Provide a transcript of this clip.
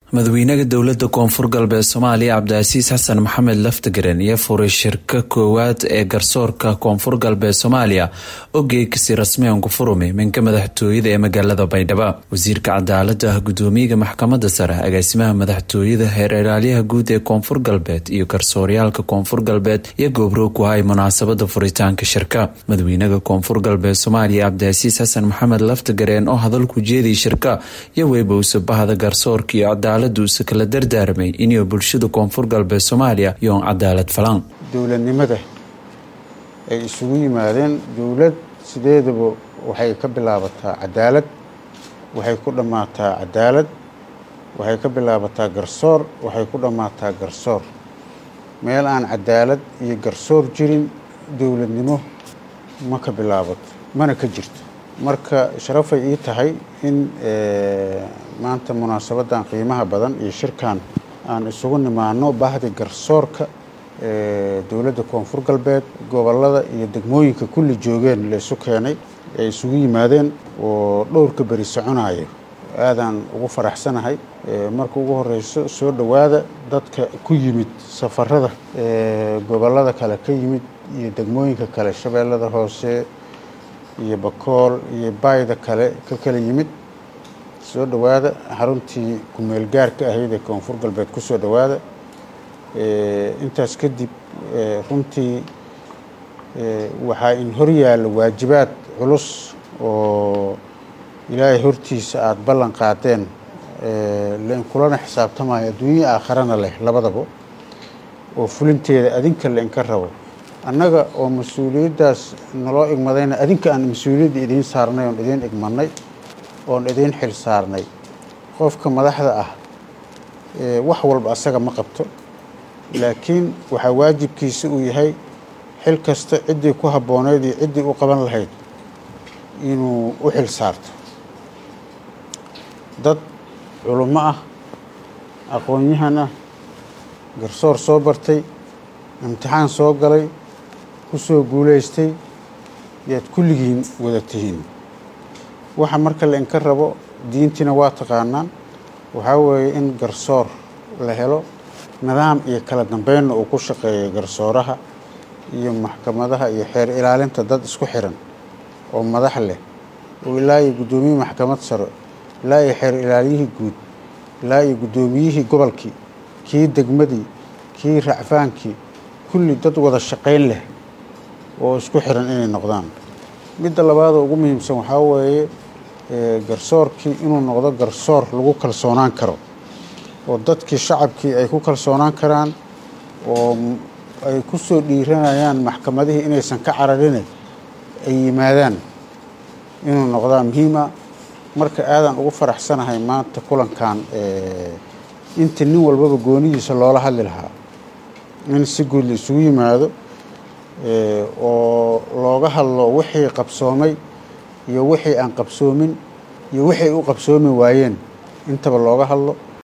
madaxweynaha dowlada koonfur galbeed soomaaliya cabdicasiis xasan maxamed laftagaren iyo furay shirka koowaad ee garsoorka koonfur galbeed soomaaliya oo geegkasi rasmiyan ku furumi minka madaxtooyada ee magaalada baydhabo wasiirka cadaalada gudoomiyaha maxkamada sare agaasimaha madaxtooyada heer ilaalyaha guud ee koonfur galbeed iyo garsooryaalka koonfur galbeed iyo goobroog ku hay munaasabada furitaanka shirka madaxweynaha koonfur galbeed soomaaliya cabdicasiis xasan maxamed laftagareen oo hadalku jeediyay shirka iyo weybowsa bahda garsoorka iyo uuse kala dardaarmay inuu bulshada koonfur galbeed soomaaliya yoon cadaalad falan dowladnimada ay isugu yimaadeen dowlad sideedaba waxay ka bilaabataa cadaalad waxay ku dhammaataa cadaalad waxay ka bilaabataa garsoor waxay ku dhammaataa garsoor meel aan cadaalad iyo garsoor jirin dowladnimo ma ka bilaabato mana ka jirto marka sharafay ii tahay in maanta munaasabadan qiimaha badan iyo shirkan aan isugu nimaano bahdi garsoorka dowladda koonfur galbeed gobolada iyo degmooyinka kulli joogeen laysu keenay ay isugu yimaadeen oo dhowrka beri soconaya aadaan ugu faraxsanahay marka ugu horeyso soo dhowaada dadka ku yimid safarada gobolada kale ka yimid iyo degmooyinka kale shabeellada hoose iyo bakool iyo baayda kale ka kala yimid soo dhowaada xaruntii kumeel gaarka ahayd ee koonfur galbeed ku soo dhowaada intaas kadib runtii waxaa in hor yaalla waajibaad culus oo ilaahay hortiisa aada ballan qaadeen lain kulana xisaabtamayo adduunya aakharana leh labadaba oo fulinteeda adinka lainka rabo annaga oo mas-uuliyaddaas naloo igmadayna adinka aan mas-uuliyadda idiin saarnay oon idiin igmadnay oon idiin xil saarnay qofka madaxda ah wax walba asaga ma qabto laakiin waxaa waajibkiisa uu yahay xil kasta ciddii ku habbooneyd iyo ciddii u qaban lahayd inuu u xil saarto dad culummo ah aqoon-yahan ah garsoor soo bartay imtixaan soo galay ku soo guulaystay yaad kulligiin wada tihiin waxa marka la inka rabo diintiina waa taqaanaan waxaa weeye in garsoor la helo nidaam iyo kala dambeynna uu ku shaqeeyo garsooraha iyo maxkamadaha iyo xeer ilaalinta dad isku xiran oo madax leh oo ilaa iyo guddoomiyihii maxkamad sare ilaa iyo xeer ilaaliyihii guud ilaa iyo guddoomiyihii gobolkii kii degmadii kii racfaankii kulli dad wada shaqayn leh oo isku xiran inay noqdaan midda labaadoo ugu muhiimsan waxaa weeye garsoorkii inuu noqdo garsoor lagu kalsoonaan karo oo dadkii shacabkii ay ku kalsoonaan karaan oo ay ku soo dhiiranayaan maxkamadihii inaysan ka cararine ay yimaadaan inuu noqdaa muhiima marka aadaan ugu faraxsanahay maanta kulankan inta nin walbaba goonidiisa loola hadli lahaa in si guud la isugu yimaado oo looga hadlo wixii qabsoomay iyo wixii aan qabsoomin iyo wixii u qabsoomi waayeen intaba looga hadlo